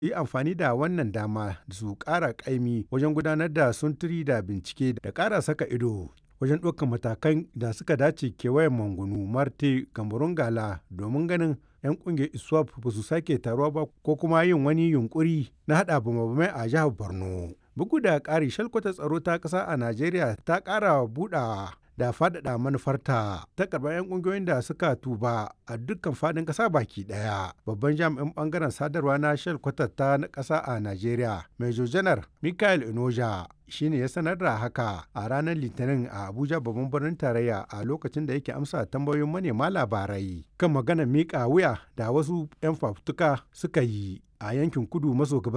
yi amfani da wannan dama su ƙara ƙaimi wajen gudanar da sunturi da bincike da ƙara saka ido wajen ɗaukar matakan da suka dace kewayen mangunu marte kamarun gala domin ganin 'yan ƙungiyar iswap ba su sake taruwa ba ko kuma yin wani yunkuri na haɗa bamabamai a jihar borno bugu da ƙari shalkwata tsaro ta ƙasa a najeriya ta ƙara buɗawa da faɗaɗa manufarta ta karɓar 'yan ƙungiyoyin da suka tuba a dukkan faɗin ƙasa baki ɗaya. Babban jami'in ɓangaren sadarwa na Shell ta na ƙasa a Najeriya, Major Janar Michael Inoja shine ya sanar da haka a ranar Litinin a Abuja babban birnin tarayya a lokacin da yake amsa tambayoyin manema labarai kan maganar miƙa wuya da wasu 'yan fafutuka suka yi a yankin kudu maso gabas